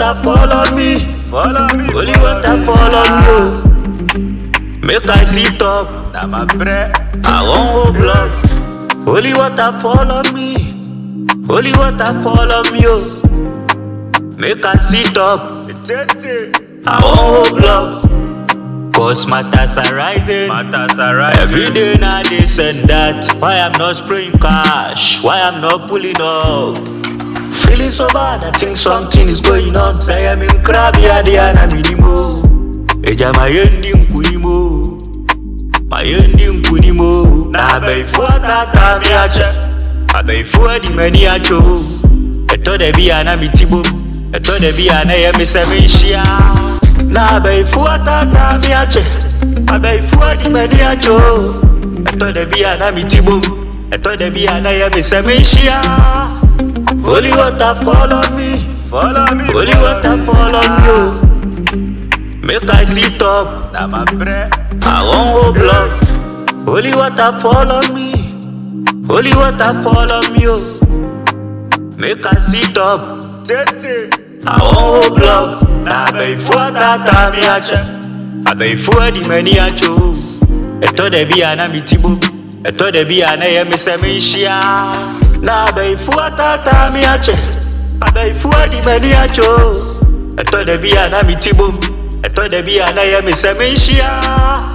water fall on me. Follow me. Holy water fall on me. Oh. Make I sit up. Na my bread. I won't go blood. Holy water fall on me. Holy water fall on me. Oh. Make I sit up. Tete. I won't go blood. Cause matters are rising. Matters are right. Every day now this and that. Why I'm not spraying cash? Why I'm not pulling up? Feeling so bad, I think something is going on. Say I'm in crabby idea na minimo. Eja my ending kunimo. My ending kunimo. Na bei fuata ta mi ache. I bei fuwa di mani acho. Eto de bi ana mi tibo. Eto de bi ana ye mi se mi shia. Na bei fuata ta mi ache. I bei fuwa di mani acho. Eto de bi ana mi tibo. Eto de bi ana ye mi se mi shia. Holy water fall on me. Follow me. Holy water fall on me. Oh. Make I sit up. Na my bread. I won't go blood. Holy water fall on me. Holy water fall on me. Oh. Make I sit up. Tete. I won't go blood. Na before tata mi ache. I before di many acho. Eto de bi ana mi tibo. Eto de bi ana ye mi se mi shia. Na before tata mi ache. I before di many acho. Eto de bi ana mi tibo. Eto de bi ana ye mi se mi shia.